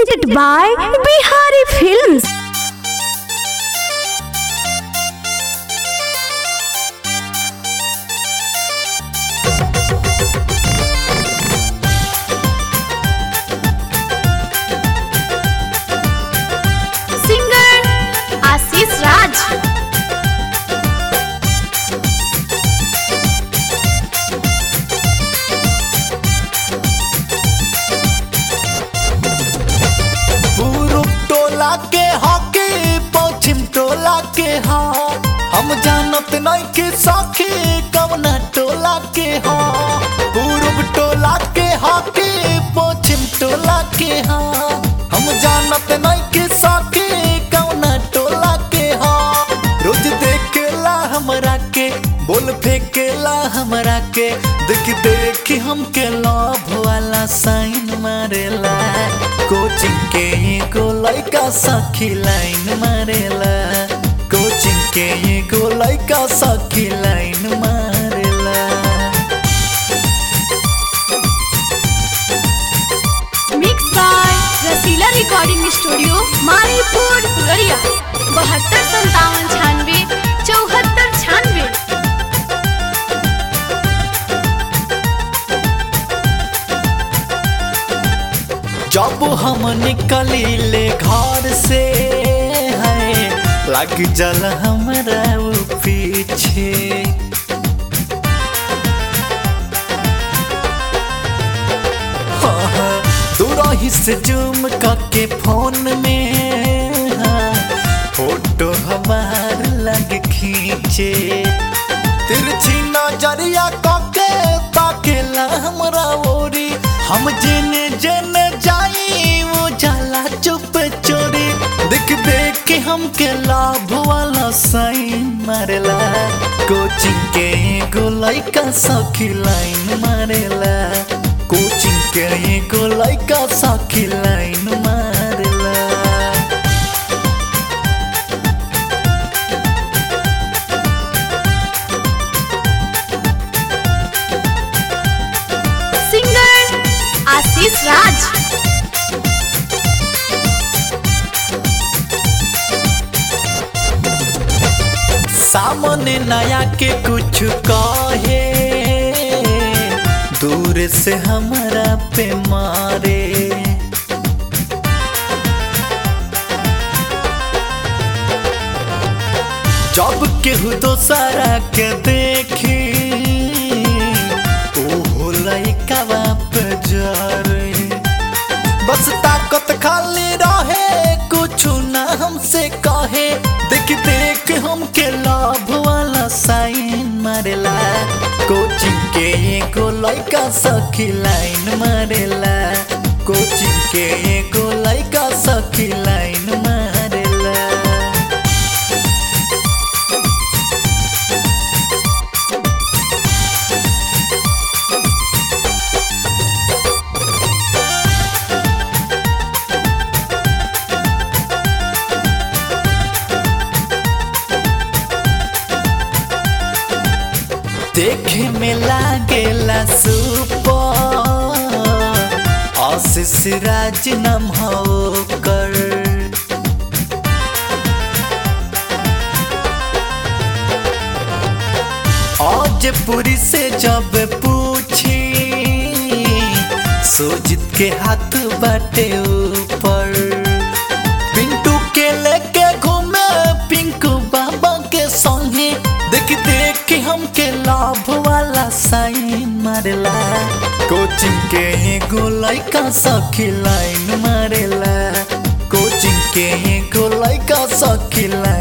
presented by Bihari Films. Singer Ashish Raj. पूरब टोला के हॉकी पश्चिम टोला के हा हम जानत नहीं के सखी कवना टोला के हा पूरब टोला के हॉकी पश्चिम टोला के हा हम जानत नहीं के सखी कवना टोला के हा रोज देखेला हमरा के बोल फेंकेला हमरा के देख देख हमके लाभ वाला साइन मारेला कोचिंग के एगो लइका सखी लाइन मारेला कोचिंग के एगो लइका सखी लाइन मारेला Mixed by Rasila recording studio Maripur फुलरिया बहत्तर संतावन छानवे चौहत्तर छानवे जब हम निकली ले घर से है लग जल हमरा वो पीछे हाँ, दूरही से जूम करके फोन में हाँ, फोटो हमार लग खींचे तिरछी नजरिया कके ताकेला हमरा ओरी हम जेने जेने जाई वो जाला चुप चोरी देख देख के हमके लाभ वाला साइन मारेला कोचिंग के एगो लइका सखी लाइन मारेला कोचिंग के एगो लइका सखी लाइन मारेला सिंगर आशीष राज सामने नया के कुछ कहे दूर से हमरा पे मारे जब केहू दोसरा के देखी ओहो लइका पे जरे बस ताकत खाली रहे कुछ ना हमसे कहे देख देख हमके लाभ वाला साइन मारेला कोचिंग के एगो लइका सखी लाइन मारेला कोचिंग के एगो लइका सखी लाइन मारेला देखे में लागेला सुपर आशीष राज नाम हो कर आज पूरी से जब पूछी सोजित के हाथ बाटे ऊपर पिंटू के लेके घूमे पिंकू बाबा के संगे देख देख के हमके लाभ वाला साइन मारेला कोचिंग के एगो लइका सखी लाइन मारेला कोचिंग के एगो लइका सखी लाइन